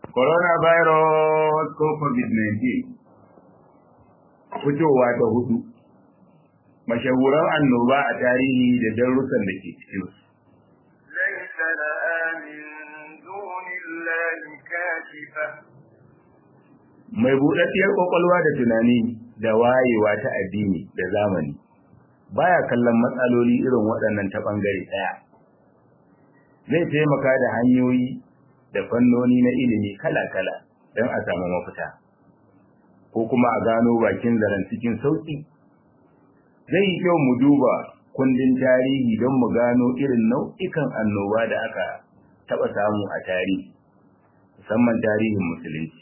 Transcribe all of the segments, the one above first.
coronavirus ko covid-19 fitowa ta hudu mashahuran annoba a tarihi da darussan da ke cikin su ليس لها من دون الله كاشفة mai buɗaɗɗiyar ƙwaƙwalwa da tunani da wayewa ta addini da zamani baya kallon matsaloli irin waɗannan ta ɓangare ɗaya zai taimaka da hanyoyi da fannoni na ilimi kala-kala don a samu mafita ko kuma a gano bakin zaren cikin sauƙi zai yi kyau mu duba kundin tarihi don mu gano irin nau'ikan annoba da aka taɓa samu a tarihi musamman tarihin musulunci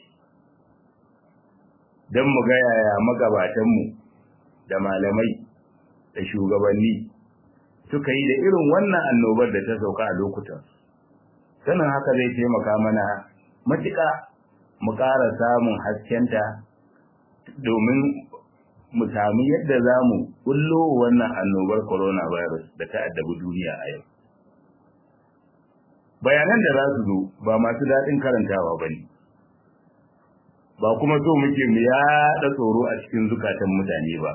don mu ga yaya magabatanmu da malamai da shugabanni suka yi da irin wannan annobar da ta sauka a lokutan sanin haka zai taimaka mana matuƙa mu ƙara samun haskenta domin mu sami yadda za mu kullo wannan annobar coronavirus da ta addabi duniya a yau bayanan da za su zo ba masu daɗin karantawa ba ne ba kuma so muke mu yaɗa tsoro a cikin zukatan mutane ba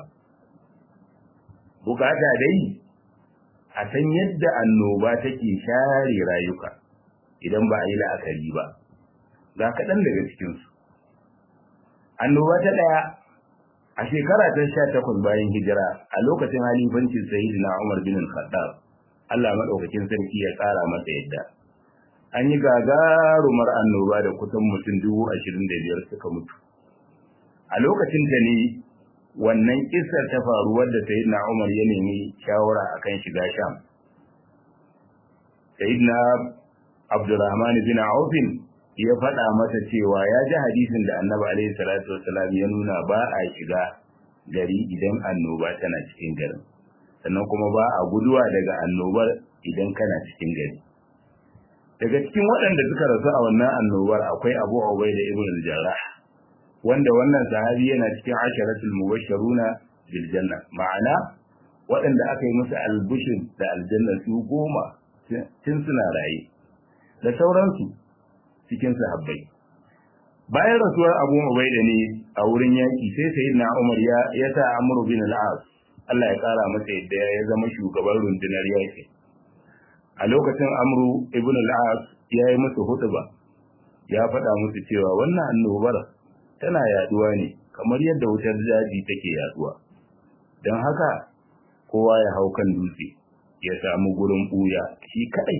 bukata dai a san yadda annoba take share rayuka idan ba a yi la'akari ba ga kaɗan daga cikinsu annoba ta ɗaya a shekara ta sha takwas bayan hijira a lokacin halifancin sayyidina umar bin khattab allah maɗaukakin sarki ya ƙara masa yadda an yi gagarumar annoba da kusan mutum dubu ashirin da biyar suka mutu a lokacin da ne wannan kisar ta faru wadda sayyidina Umar ya nemi shawara akan shiga Sham sayyidina Abdurrahman bin Auf ya faɗa masa cewa ya ji hadisin da Annabi alaihi salatu wasalam ya nuna ba a shiga gari idan annoba tana cikin garin sannan kuma ba a guduwa daga annobar idan kana cikin gari daga cikin waɗanda suka rasu a wannan annobar akwai Abu Ubaida ibn al-Jarrah wanda wannan sahabi yana cikin asharatul mubashsharuna bil janna ma'ana waɗanda aka yi musu albushin da aljanna su goma tun suna raye da sauransu cikin sahabbai bayan rasuwar Abu Ubaida ne a wurin yaki sai sayyidina Umar ya ya sa Amr bin al-As Allah ya kara masa yadda ya zama shugaban rundunar yaki a lokacin Amru ibn al-As ya yi musu hutuba ya faɗa musu cewa wannan annobar tana yaduwa ne kamar yadda wutar daji take yaduwa don haka kowa ya hau kan dutse ya samu gurin buya shi kadai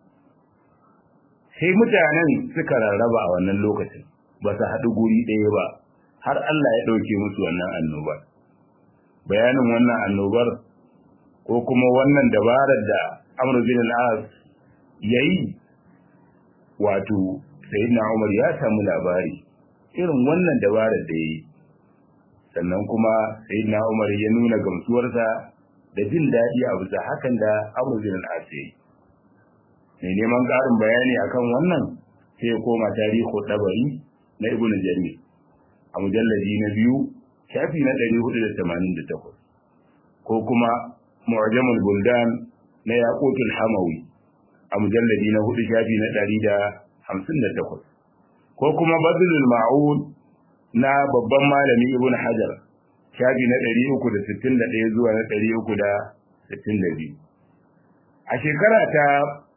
sai mutanen suka rarraba a wannan lokacin ba su haɗu guri ɗaya ba har Allah ya ɗauke musu wannan annobar bayanin wannan annobar ko kuma wannan dabarar da Amr bin al-As yayi wato Sayyidina Umar ya samu labari irin wannan dabarar da yi sannan kuma sayyidina Umar ya nuna gamsuwarsa da jin daɗi a bisa hakan da Abu Zin al mai neman ƙarin bayani akan wannan sai ya koma tarihu dabari na Ibn Jarir a mujalladi na biyu shafi na 488 ko kuma Mu'jamul Buldan na Yaqutul Hamawi a mujalladi na hudu shafi na 158 ko kuma badlul ma'ud na babban malami ibn hajar shafi na 361 zuwa na 362 a shekara ta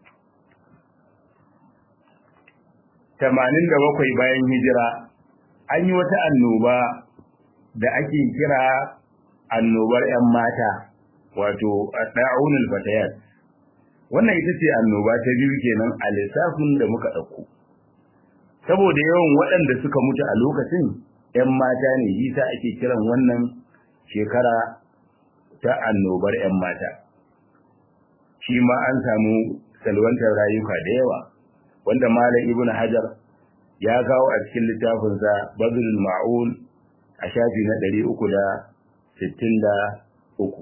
87 bayan hijira an yi wata annoba da ake kira annobar 'yan mata wato da'unul fatayat wannan ita ce annoba ta biyu kenan a lissafin da muka ɗauko saboda yawan waɗanda suka mutu a lokacin ‘yan mata ne yisa ake kiran wannan shekara ta annobar ‘yan mata shi ma an samu salwantar rayuka da yawa wanda malam ibn hajar ya kawo a cikin littafinsa bazilul ma'un a shafi na ɗari uku da sittin da uku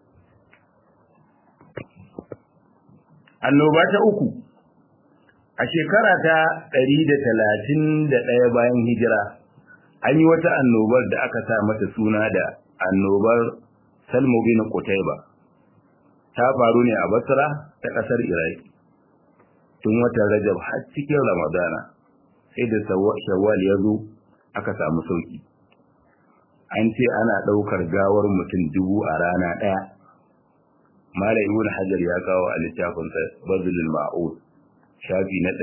annoba ta uku a shekara ta ɗari da talatin da ɗaya bayan hijira an yi wata annobar da aka sa mata suna da annobar salmu bin Qutayba ta faru ne a Basra ta ƙasar Iraki tun watan Rajab har cikin Ramadana sai da shawwal ya zo aka samu sauki an ce ana ɗaukar gawar mutum dubu a rana ɗaya mala ibn hajar ya kawo a littafinsa bazilul ma'ud shafi na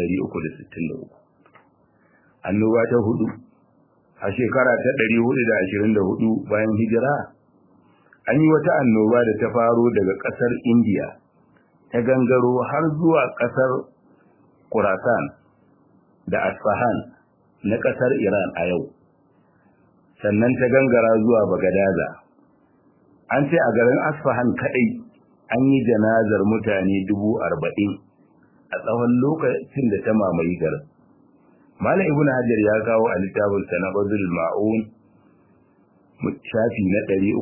363 annoba ta hudu a shekara ta 424 bayan hijira an yi wata annoba da ta faro daga ƙasar indiya ta gangaro har zuwa ƙasar Khurasan da Asfahan na ƙasar Iran a yau, sannan ta gangara zuwa Bagadaza. An ce a garin Asfahan kaɗai an yi janazar mutane dubu arba'in a tsawon lokacin da ta mamaye garin. Malam Ibn Hajar ya kawo a littafinsa na Bazul Ma'un shafi na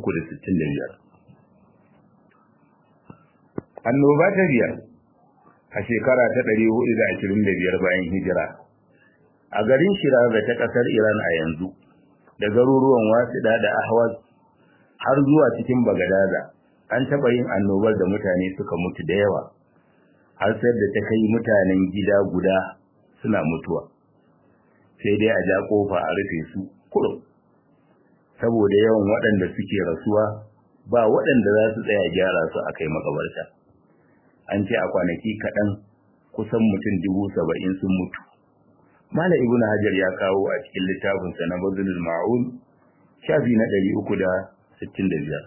365. Annoba ta biyar a shekara ta 425 bayan hijira a garin Shiraza ta kasar Iran a yanzu da garuruwan Wasida da Ahwaz har zuwa cikin Bagadaza an taɓa yin annobar da mutane suka mutu da yawa har sai da ta kai mutanen gida guda suna mutuwa sai dai a ja kofa a rufe su kurum saboda yawan waɗanda suke rasuwa ba waɗanda za su tsaya gyara su a kai makabarta an ce a kwanaki kaɗan kusan mutum dubu saba'in sun mutu. Mala Ibn Hajar ya kawo a cikin littafinsa na Bazulul Ma'un shafi na ɗari uku da sittin da biyar.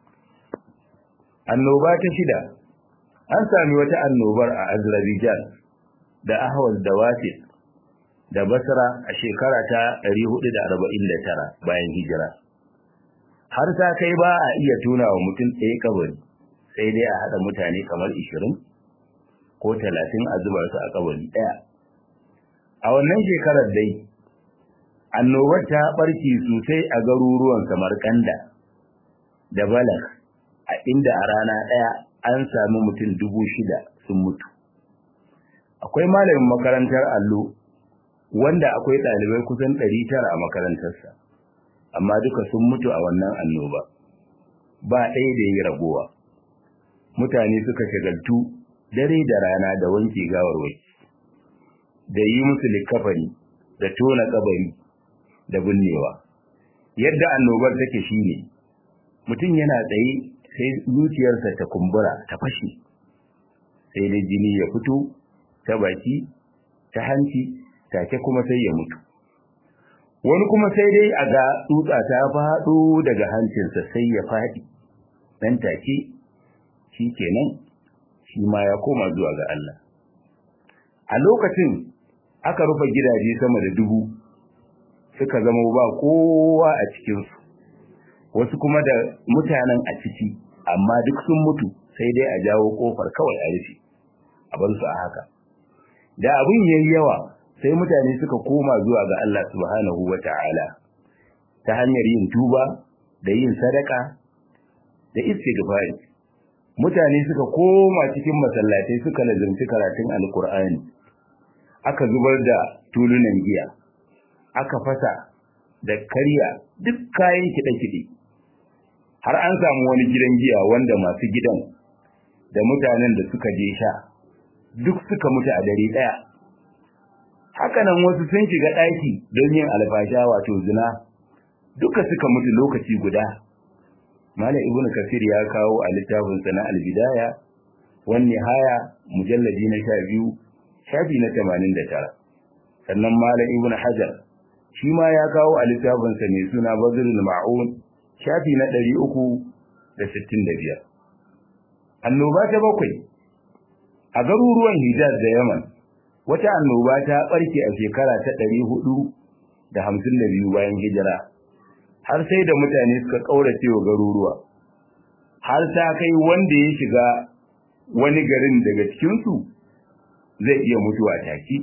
Annoba ta shida an sami wata annobar a Azerbaijan da Ahwaz da Wasit da Basra a shekara ta ɗari hudu da arba'in da tara bayan hijira. Har ta kai ba a iya tuna wa mutum ɗaya kabari. sai dai a haɗa mutane kamar ishirin ko talatin a zuba su a kabari ɗaya. A wannan shekarar dai, annobar ta ɓarke sosai a garuruwan Samarkanda da Balak, a inda a rana ɗaya an sami mutum dubu shida sun mutu. Akwai malamin makarantar allo wanda akwai ɗalibai kusan ɗari tara a makarantarsa, amma duka sun mutu a wannan annoba, ba ɗaya da yi ragowa. mutane suka shagaltu dare da rana da wanke gawarwaki da yi musu likafani da tona kabari da binnewa yadda annobar take shine mutum yana tsaye sai zuciyarsa ta kumbura ta fashe sai da jini ya fito ta baki ta hanci take kuma sai ya mutu wani kuma sai dai a ga tsutsa ta faɗo daga hancinsa sai ya faɗi dan take shi kenan shi ma ya koma zuwa ga Allah. A lokacin aka rufe gidaje sama da dubu suka zama ba kowa a cikinsu, wasu kuma da mutanen a ciki, amma duk sun mutu sai dai a jawo kofar kawai a rufe, a bar su a haka. Da abin yayi yawa sai mutane suka koma zuwa ga Allah subhanahu wa ta'ala ta hanyar yin tuba da yin sadaka da istighfari. mutane suka koma cikin masallatai suka lazimci karatun alkur'ani aka zubar da tulunan giya aka fasa da karya duk kayan kiɗe-kiɗe har an samu wani gidan giya wanda masu gidan da mutanen da suka je sha duk suka mutu a dare ɗaya hakanan wasu sun shiga ɗaki don yin alfasha wato zina duka suka mutu lokaci guda Malam Ibn Kathir ya kawo a littafinsa na Al-Bidaya wan Nihaya mujalladi na 12 shafi na 89 sannan Malam Ibn Hajar shi ma ya kawo a littafinsa mai suna Badrul Ma'un shafi na 365 Annoba ta bakwai a garuruwan Hijaz da Yaman wata annoba ta barke a shekara ta 452 bayan hijira har sai da mutane suka kaurace wa garuruwa har ta kai wanda ya shiga wani garin daga cikinsu zai iya mutuwa take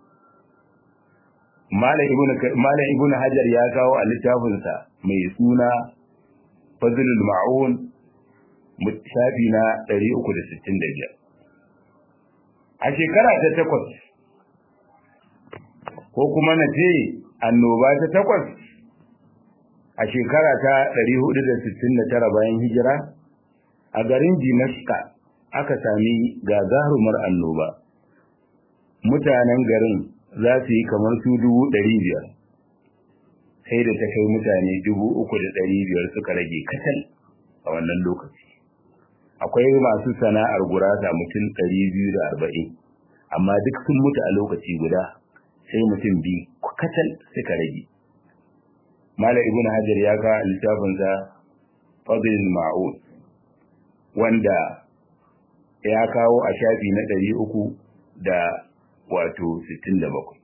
Malam Ibn Hajar ya kawo a littafinsa mai suna Fazlul Ma'un shafi na 365 a shekara ta takwas ko kuma na ce annoba ta takwas a shekara ta 469 bayan hijira a garin Dimashqa aka sami gagarumar annoba mutanen garin za su yi kamar su dubu ɗari biyar sai da ta kai mutane dubu uku da ɗari biyar suka rage kacal a wannan lokaci akwai masu sana'ar gurasa mutum ɗari biyu da arba'in amma duk sun mutu a lokaci guda sai mutum biyu kacal suka rage Malam Ibn Hajar ya ga littafinsa Fadlul Ma'un wanda ya kawo a shafi na ɗari uku da wato sittin da bakwai.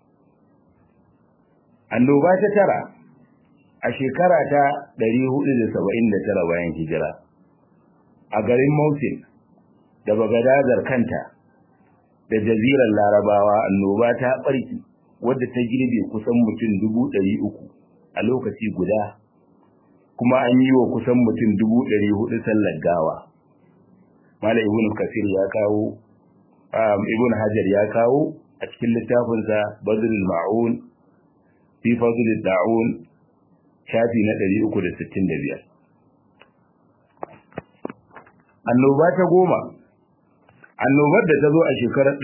Annoba ta tara a shekara ta ɗari hudu da saba'in da tara bayan hijira a garin Mosul da Bagadazar kanta da jazirar Larabawa annoba ta ɓarki wadda ta girbe kusan mutum dubu ɗari uku a lokaci guda kuma an yi wa kusan mutum dubu ɗari hudu sallar gawa mala ibn kasir ya kawo ibn hajar ya kawo a cikin littafinsa badrul ma'un fi fadlil da'un shafi na 365 annoba ta goma annobar da ta zo a shekarar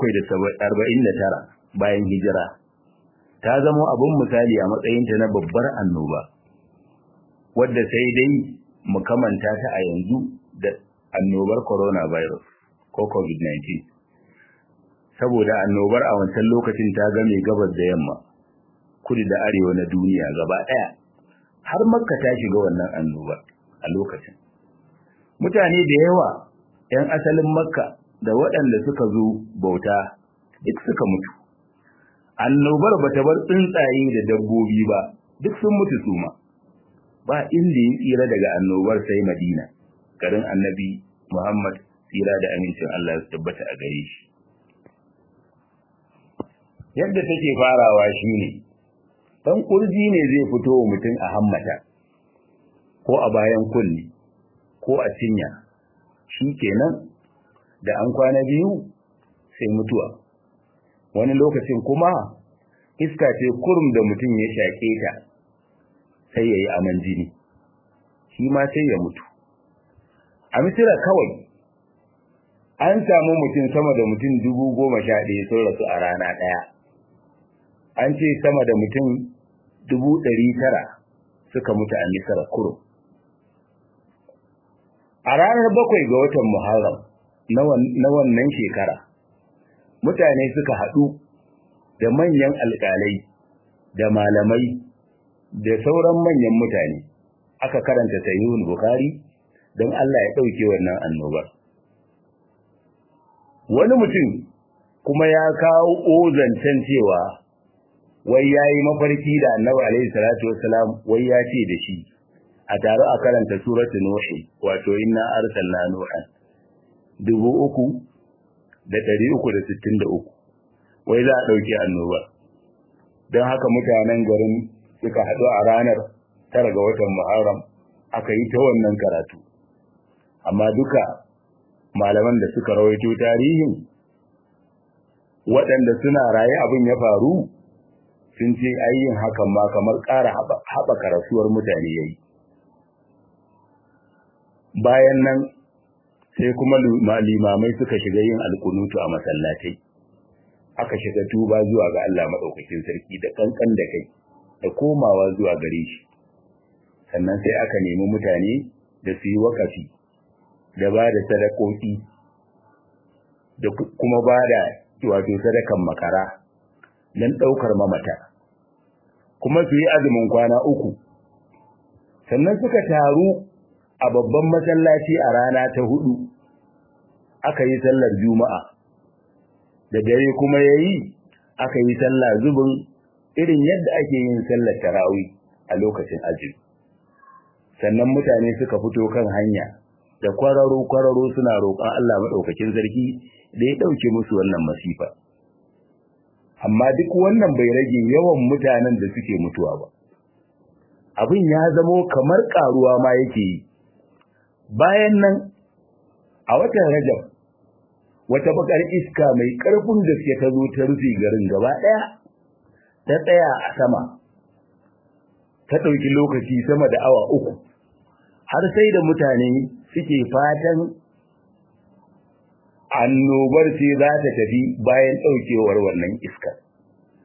749 bayan hijira ta zama abin misali a matsayinta na babbar annoba wadda sai dai mu kamanta ta a yanzu da annobar coronavirus ko covid-19 saboda annobar a wancan lokacin ta game gabas da yamma kudu da arewa na duniya gaba ɗaya har makka ta shiga wannan annoba a lokacin mutane da yawa 'yan asalin makka da waɗanda suka zo bauta duk suka mutu annobar ba ta bar tsuntsaye da dabbobi ba duk sun mutu suma ba inda ya tsira daga annobar sai madina garin annabi muhammad tsira da amincin allah su tabbata a gare shi yadda take farawa shine dan kurji ne zai fito wa mutum a hammata ko a bayan kulli ko a cinya shi kenan da an kwana biyu sai mutuwa wani lokacin kuma iska ce kurum da mutum ya shaƙe ta sai ya yi aman jini shi ma sai ya mutu a misira kawai an samu mutum sama da mutum dubu goma sha ɗaya sun rasu a rana ɗaya an ce sama da mutum dubu ɗari tara suka mutu a misira kurum a ranar bakwai ga watan muharram na wannan shekara mutane suka haɗu da manyan alƙalai da malamai da sauran manyan mutane aka karanta sahihul bukhari don Allah ya ɗauke wannan annobar wani mutum kuma ya kawo zancen cewa wai yayi mafarki da annabi alaihi salatu wassalam wai ya ce da shi a tare a karanta suratu nuhi wato inna arsalna nuhan dubu uku da ɗari uku da sittin da uku wai za a ɗauki annoba don haka mutanen garin suka haɗu a ranar tara ga watan muharram aka yi ta wannan karatu amma duka malaman da suka rawaito tarihin waɗanda suna raye abin ya faru sun ce ayyin hakan ma kamar ƙara haɓaka rasuwar mutane ya yi bayan nan sai kuma limamai suka shiga yin alkunutu a masallatai aka shiga tuba zuwa ga Allah maɗaukakin sarki da kankan da kai da komawa zuwa gare shi sannan sai aka nemi mutane da su yi wakafi da ba da sadakoki da kuma ba da wato sadakan makara don ɗaukar mamata kuma su yi azumin kwana uku sannan suka taru a babban masallaci a rana ta hudu aka yi sallar juma'a da dare kuma ya yi aka yi sallah zubin irin yadda ake yin sallar tarawi a lokacin azumi sannan mutane suka fito kan hanya da kwararo-kwararo suna roƙon Allah maɗaukakin sarki da ya ɗauke musu wannan masifa amma duk wannan bai rage yawan mutanen da suke mutuwa ba abin ya zamo kamar ƙaruwa ma yake yi bayan nan a watan rajab wata bakar iska mai ƙarfin gaske ta zo ta rufe garin gaba ɗaya ta tsaya a sama ta ɗauki lokaci sama da awa uku har sai da mutane suke fatan annobar ce za ta tafi bayan ɗaukewar wannan iska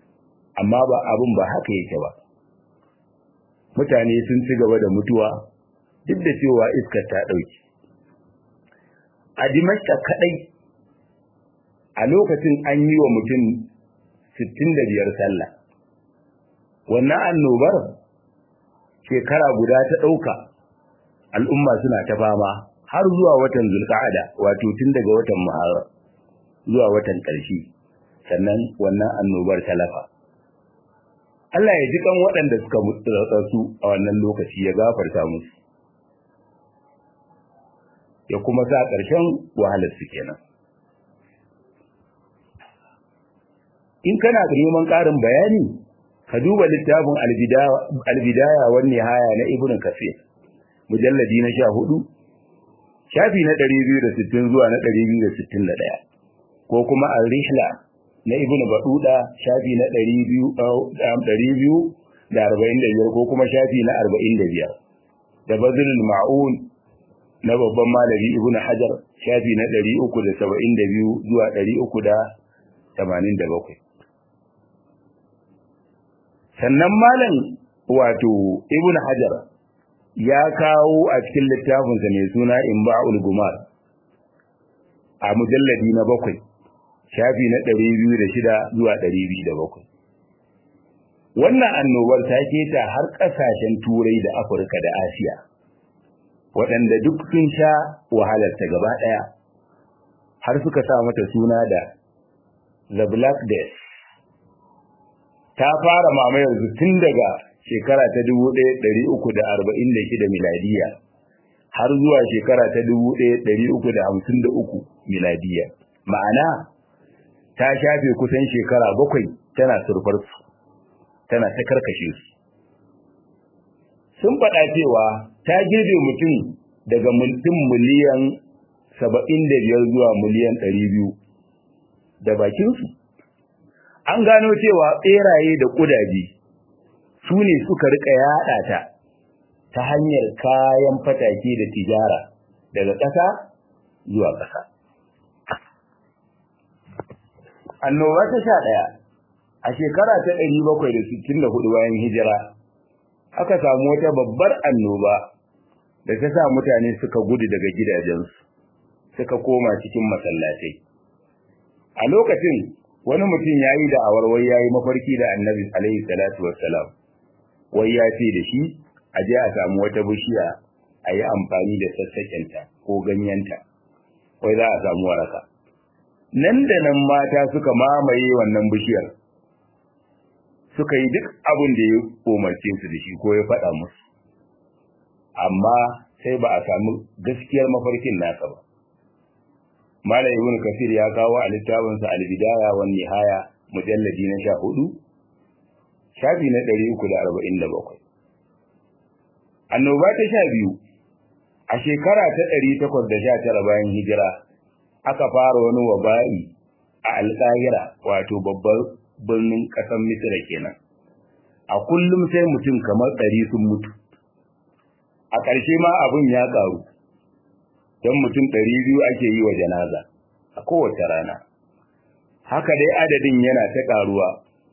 amma ba abin ba haka yake ba mutane sun ci gaba da mutuwa duk da cewa iskar ta ɗauki a dimashka kaɗai a lokacin an yi wa mutum 65 sallah wannan annobar shekara guda ta ɗauka al'umma suna ta fama har zuwa watan zulka'ada wato tun daga watan muharram zuwa watan ƙarshe sannan wannan annobar talafa Allah ya ji kan waɗanda suka mutu su a wannan lokaci ya gafarta musu ya kuma sa ƙarshen wahalar su kenan in kana neman ƙarin bayani ka duba littafin albidaya wa nihaya na ibn kafir mujalladi na 14 shafi na 260 zuwa na 261 ko kuma al-rihla na ibn baduda shafi na 200 245 ko kuma shafi na 45 da bazilul ma'un na babban malami ibn hajar shafi na 372 zuwa 387 sannan malam wato ibn hajar ya kawo a cikin littafinsa mai suna imba'ul gumar a mujalladi na bakwai shafi na 206 zuwa 207 wannan annobar ta keta har ƙasashen turai da afirka da asiya waɗanda duk sun sha wahalarta gaba ɗaya har suka sa mata suna da the black death ta fara mamayar su tun daga shekara ta 1346 miladiya har zuwa shekara ta 1353 miladiya ma'ana ta shafe kusan shekara bakwai tana surfar su tana ta karkashe su sun faɗa cewa ta girbe mutum daga mutum miliyan 75 zuwa miliyan 200 da bakinsu an gano cewa ɓeraye da ƙudaje su ne suka rika yaɗa ta ta hanyar kayan fatake da tijara daga ƙasa zuwa ƙasa. Annoba ta sha ɗaya a shekara ta ɗari bakwai da sittin da hudu bayan hijira aka samu wata babbar annoba da ta sa mutane suka gudu daga gidajensu suka koma cikin masallatai. A lokacin wani mutum ya yi da awarwai ya yi mafarki da annabi alaihi salatu wassalam wai ya ce da shi a je a samu wata bishiya a yi amfani da sassaƙenta ko ganyenta wai za a samu waraka nan da nan mata suka mamaye wannan bishiyar suka yi duk abin da ya umarce su da shi ko ya faɗa musu amma sai ba a samu gaskiyar mafarkin nasa ba Malam Ibn Kasir ya kawo a littafinsa Al-Bidaya wan Nihaya mujalladi na 14 shafi na 347 Annoba ta 12 a shekara ta 819 bayan hijira aka fara wani waba'i a Al-Qahira wato babbar birnin ƙasar Misra kenan a kullum sai mutum kamar 100 sun mutu a ƙarshe ma abin ya ƙaru don mutum ɗari biyu ake yi wa janaza a kowace rana haka dai adadin yana ta ƙaruwa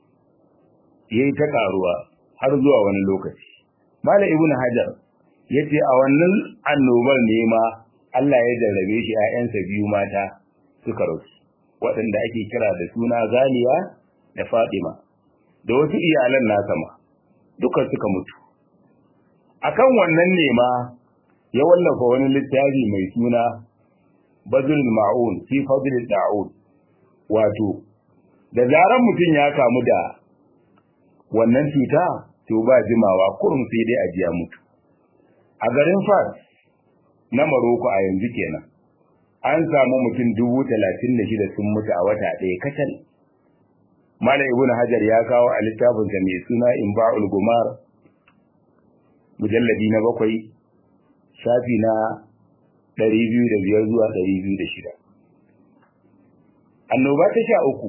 yayi ta ƙaruwa har zuwa wani lokaci malam ibn hajar yace a wannan annobar ne ma Allah ya jarrabe shi 'ya'yansa biyu mata suka rasu waɗanda ake kira da suna Zaliya da Fatima da wasu iyalan nasa ma duka suka mutu akan wannan ne ma ya wallafa wani littafi mai suna Bazul Ma'un fi Fadl Da'ud wato da zaran mutum ya kamu da wannan cuta to ba jimawa kurum sai dai a jiya mutu a garin Fas na Maroko a yanzu kenan an samu mutum dubu talatin da shida sun mutu a wata ɗaya kacal Malam Ibn Hajar ya kawo a littafinsa mai suna Imba'ul Gumar mujalladi na bakwai shafi na ɗari biyu da biyar zuwa ɗari biyu da shida. Annoba ta sha uku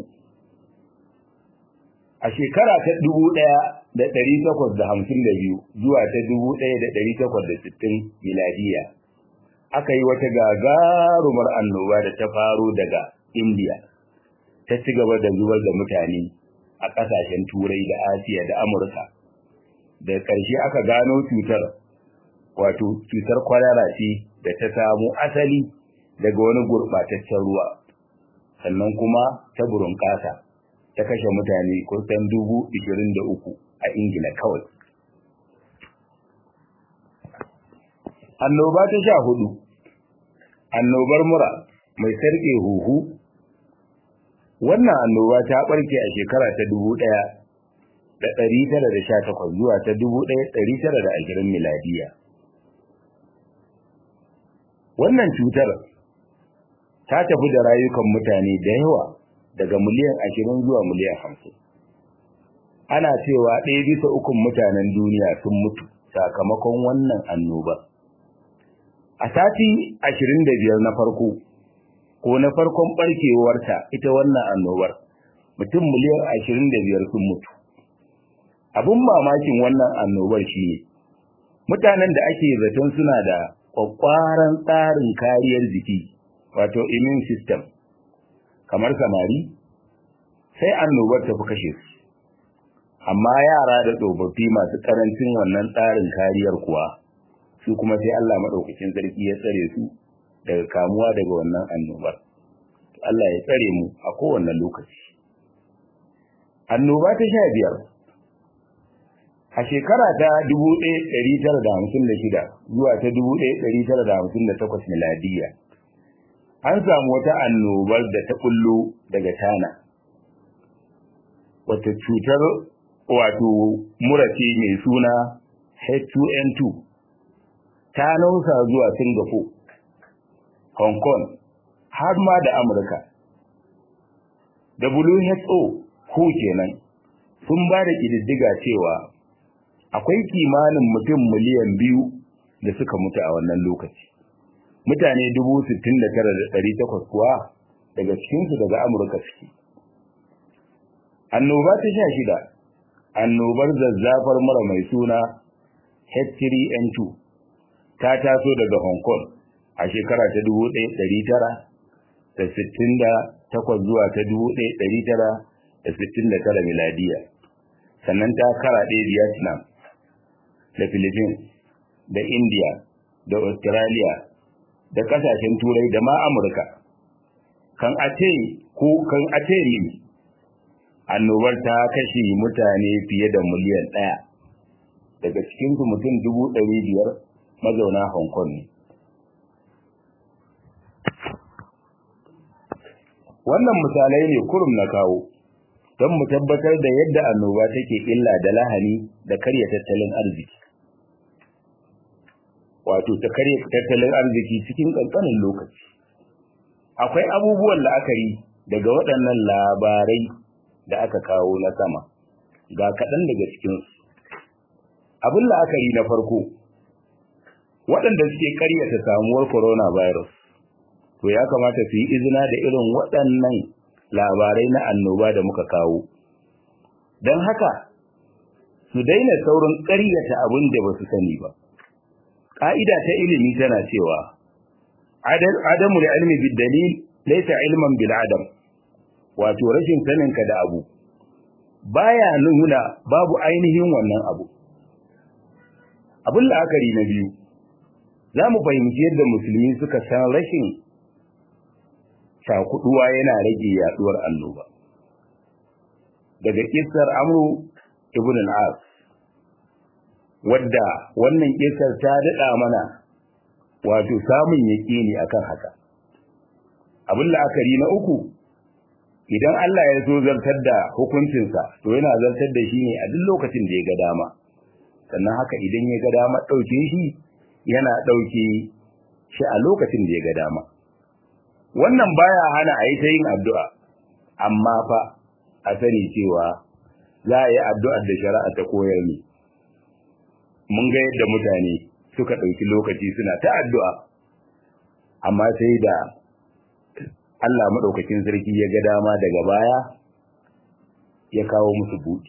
a shekara ta dubu ɗaya da ɗari takwas da hamsin da biyu zuwa ta dubu ɗaya da ɗari takwas da sittin miladiya aka yi wata gagarumar annoba da ta faro daga Indiya ta ci gaba da zubar da mutane a a ƙasashen turai da asiya da amurka da ƙarshe aka gano cutar wato cutar kwalara ce da ta samu asali daga wani gurɓataccen ruwa sannan kuma ta burunƙasa ta kashe mutane kusan dubu ishirin da uku a ingila kawai annoba ta sha hudu annobar mura mai sarƙe huhu wannan annoba ta ɓarke a shekara ta dubu ɗaya da ɗari tara da sha takwas zuwa ta dubu ɗaya ɗari tara da ashirin miladiya wannan cutar ta tafi da rayukan mutane da yawa daga miliyan ashirin zuwa miliyan hamsin ana cewa ɗaya bisa ukun mutanen duniya sun mutu sakamakon wannan annoba a sati ashirin da biyar na farko ko na farkon ɓarkewarta ita wannan annobar mutum miliyan ashirin da biyar sun mutu abin mamakin wannan annobar shi ne mutanen da ake zaton suna da kwakwaran tsarin kariyar jiki wato immune system kamar samari sai annobar ta fi kashe su amma yara da tsofaffi masu karancin wannan tsarin kariyar kuwa su kuma sai Allah maɗaukakin sarki ya tsare su daga kamuwa daga wannan annobar Allah ya tsare mu a kowane lokaci annoba ta sha biyar a shekara ta 1956 zuwa ta 1958 miladiya an samu wata annobar da ta kullo daga tana wata cutar wato murace mai suna H2N2 ta nausa zuwa Singapore Hong Kong har ma da Amurka WHO ko kenan sun ba da ƙididdiga cewa akwai kimanin mutum miliyan biyu da suka mutu a wannan lokaci mutane dubu sittin da tara da ɗari takwas kuwa daga cikinsu daga amurka suke annoba ta sha shida annobar zazzafar mura mai suna h3n2 ta taso daga hong kong a shekara ta dubu ɗaya ɗari tara da sittin da takwas zuwa ta dubu ɗaya ɗari tara da sittin da tara miladiya sannan ta karaɗe vietnam da Philippines da India da Australia da kasashen turai da ma Amurka kan ace ko kan ace ni annobar ta kashe mutane fiye da miliyan ɗaya daga cikin su mutum dubu ɗari biyar mazauna Hong Kong ne wannan misalai ne kurum na kawo don mu tabbatar da yadda annoba take illa da lahani da karya tattalin arziki wato ta karya tattalin arziki cikin ƙanƙanin lokaci akwai abubuwan la'akari daga waɗannan labarai da aka kawo na sama ga kaɗan daga cikinsu abin la'akari na farko waɗanda suke ƙaryata samuwar coronavirus to ya kamata su yi izina da irin waɗannan labarai na annoba da muka kawo don haka su daina saurin ƙaryata abin da ba su sani ba ƙa'ida ta ilimi tana cewa adamu da ilmi bid dalil laysa ilman bil adam wato rashin saninka da abu baya nuna babu ainihin wannan abu abin la'akari na biyu za mu fahimci yadda musulmi suka san rashin cakuduwa yana rage yaduwar annoba daga kissar amru ibn al-as wadda wannan kissar ta dada mana wato samun yaqini akan haka abin la'akari na uku idan Allah ya so zartar da hukuncinsa to yana zartar da shi ne a duk lokacin da ya ga dama sannan haka idan ya ga dama ɗauke shi yana ɗauke shi a lokacin da ya ga dama wannan baya hana a yi ta yin addu'a amma fa a sani cewa za a yi addu'ar da shari'a ta koyar ne mun ga yadda mutane suka ɗauki lokaci suna ta addu'a amma sai da Allah maɗaukakin sarki ya ga dama daga baya ya kawo musu buɗi.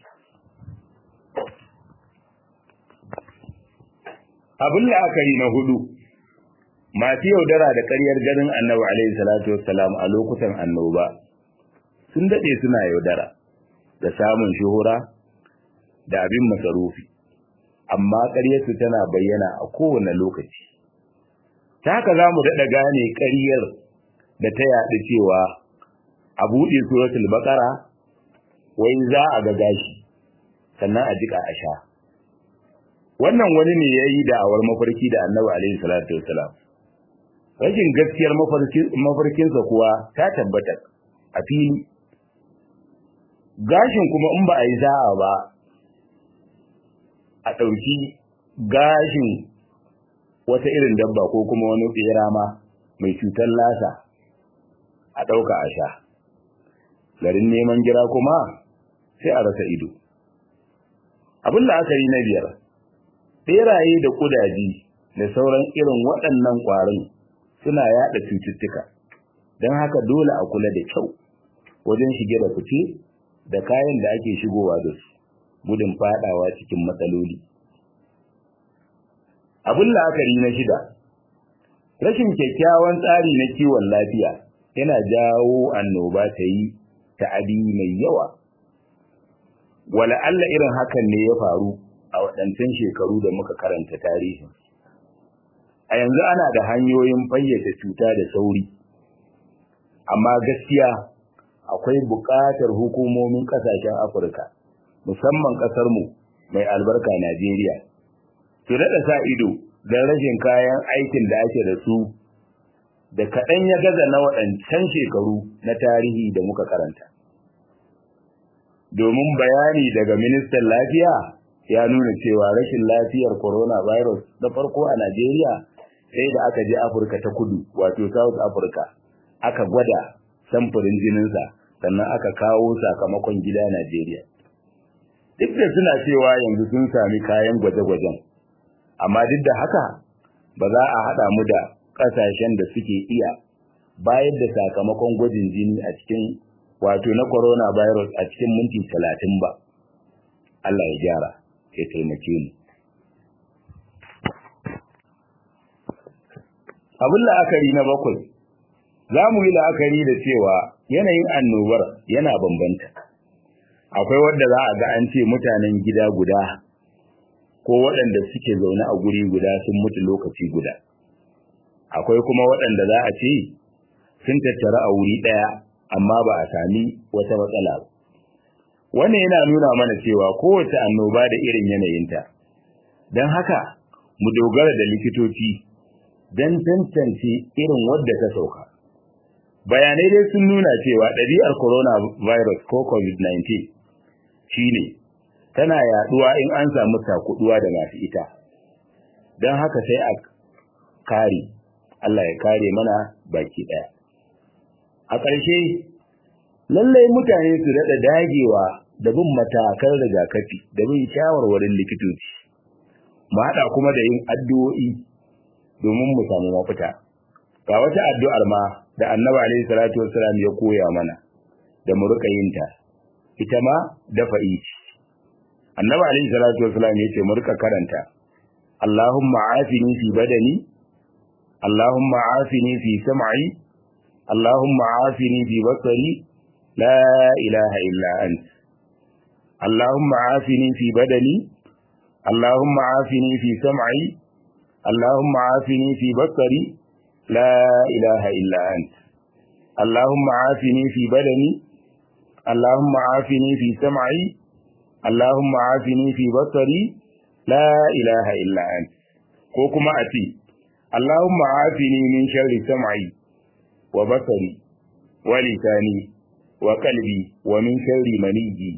Abin la'akari na hudu, masu yaudara da ƙaryar ganin annabi alaihi salatu wassalam a lokutan annoba sun daɗe suna yaudara. da samun shuhura da abin masarufi amma ƙaryarsu tana bayyana a kowane lokaci ta haka za mu daɗa gane ƙaryar da ta yaɗu cewa a buɗe suratul baƙara wai za a ga gashi sannan a jiƙa a sha wannan wani ne ya yi da'awar mafarki da annabi alaihi salatu wasalam rashin gaskiyar mafarkinsa kuwa ta tabbata a fili gashin kuma in ba a yi za'a ba a ɗauki gashin wata irin dabba ko kuma wani tsera ma mai cutar lasa a ɗauka a sha garin neman gira kuma sai a rasa ido abin la'akari na biyar ɓeraye da ƙudaji da sauran irin waɗannan ƙwarin suna yaɗa cututtuka don haka dole a kula da kyau wajen shige da fice da kayan da ake shigowa da su gudun fadawa cikin matsaloli abin la'akari na shida rashin kyakkyawan tsari na kiwon lafiya yana jawo annoba ta yi ta'adi mai yawa wala Allah irin hakan ne ya faru a waɗancan shekaru da muka karanta tarihin a yanzu ana da hanyoyin fayyace cuta da sauri amma gaskiya akwai buƙatar hukumomin ƙasashen afirka musamman ƙasarmu mai albarka najeriya su daɗa sa ido don rashin kayan aikin da ake da su da kaɗan ya gaza na waɗancan shekaru na tarihi da muka karanta domin bayani daga ministan lafiya ya nuna cewa rashin lafiyar coronavirus na farko a najeriya sai da aka je afirka ta kudu wato south africa aka gwada samfurin jininsa sannan aka kawo sakamakon gida najeriya duk da suna cewa yanzu sun sami kayan gwaje-gwajen amma duk da haka ba za a haɗa mu da ƙasashen da suke iya bayar da sakamakon gwajin jini a cikin wato na coronavirus a cikin minti talatin ba Allah ya gyara ya taimake mu abin la'akari na bakwai za mu yi la'akari da cewa yanayin annobar yana bambanta akwai wadda za a ga an ce mutanen gida guda ko waɗanda suke zaune a guri guda sun mutu lokaci guda akwai kuma waɗanda za a ce sun tattara a wuri ɗaya amma ba a sami wata matsala ba wannan yana nuna mana cewa kowace annoba da irin yanayinta don haka mu dogara da likitoci don tantance irin wadda ta sauka bayanai dai sun nuna cewa ɗabi'ar coronavirus ko covid-19 shine tana yaduwa in an samu takuduwa da masu ita don haka sai a kare Allah ya kare mana baki ɗaya a ƙarshe lallai mutane su daɗa dagewa da bin matakan rigakafi da bin shawarwarin likitoci mu haɗa kuma da yin addu'o'i domin mu samu mafita ga wata addu'ar ma da annabi alaihi salatu wassalam ya koya mana da mu rika yin ta ita ma dafa ici annabi alaihi salatu wassalam ya ce mu rika karanta Allahumma afini fi badani Allahumma afini fi sam'i Allahumma afini fi basari la ilaha illa ant Allahumma afini fi badani Allahumma afini fi sam'i Allahumma afini fi basari la ilaha illa ant Allahumma afini fi badani Allahumma afini fi sam'i Allahumma afini fi basari la ilaha illa ant ko kuma a ce Allahumma afini min sharri sam'i wa basari wa lisani wa qalbi wa min sharri maniyyi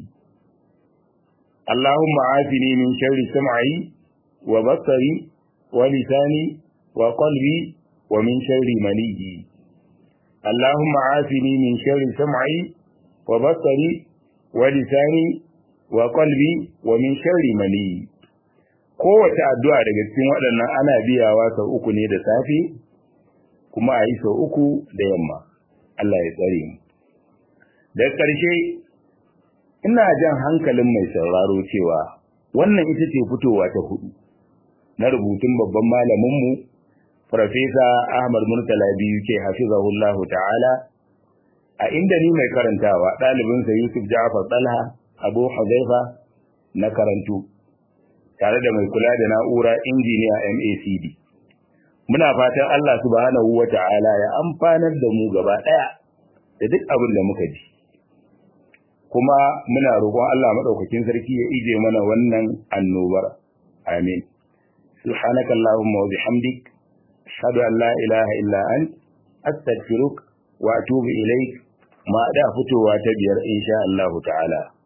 Allahumma afini min sharri sam'i wa basari wa lisani wa qalbi wa min sharri maniyyi Allahumma afini min sharri sam'i wa basari wa lisani wa qalbi wa min sharri maniyyi kowace addu'a daga cikin waɗannan ana biyawa sau uku ne da safe kuma a yi sau uku da yamma Allah ya tsare mu da ƙarshe ina jan hankalin mai sauraro cewa wannan ita ce fitowa ta hudu na rubutun babban malaminmu Farfesa Ahmad Murtala biyu ke hafizahullahu ta'ala a inda ni mai karantawa ɗalibinsa Yusuf Ja'far Talha abu huzaifa na karantu tare da mai kula da na'ura injiniya macd muna fatan allah subhanahu wa ta'ala ya amfanar da mu gaba ɗaya da duk abin da muka ji kuma muna roƙon allah maɗaukakin sarki ya ije mana wannan annobar amin subhanaka allahumma wa bihamdik ashhadu an la ilaha illa ant astaghfiruka wa atubu ilaik ma da fitowa ta biyar insha Allah ta'ala